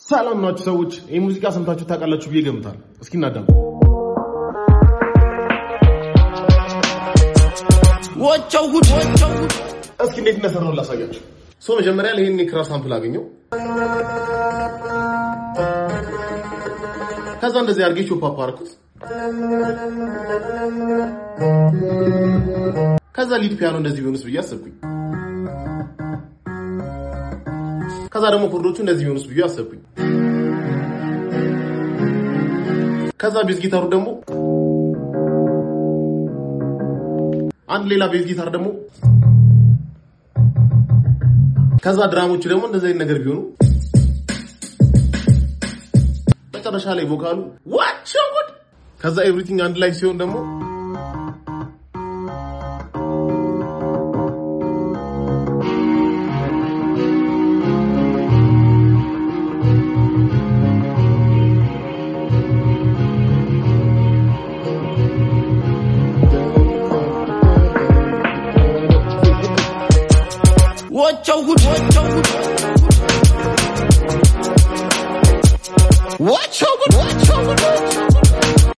ሰላም ናችሁ ሰዎች? ይህ ሙዚቃ ሰምታችሁ ታውቃላችሁ ብዬ ገምታለሁ። እስኪ እናዳም ወቸው ጉድ ወቸው ጉድ እስኪ እንዴት እንደሰራው ላሳያችሁ። ሶ መጀመሪያ ላይ ይሄን የክራር ሳምፕል አገኘው። ከዛ እንደዚህ አድርጌ ቾፕ አፕ አደረኩት። ከዛ ሊድ ፒያኖ እንደዚህ ቢሆንስ ብዬ አሰብኩኝ። ከዛ ደግሞ ኮርዶቹ እንደዚህ ቢሆንስ ብዬ አሰብኩኝ። ከዛ ቤዝ ጊታሩ ደግሞ አንድ ሌላ ቤዝ ጊታር ደግሞ ከዛ ድራሞቹ ደግሞ እንደዚህ አይነት ነገር ቢሆኑ መጨረሻ ላይ ቮካሉ ዋቸው ጉድ ከዛ ኤቭሪቲንግ አንድ ላይ ሲሆን ደግሞ ወቸው ጉድ ወቸው ጉድ ወቸው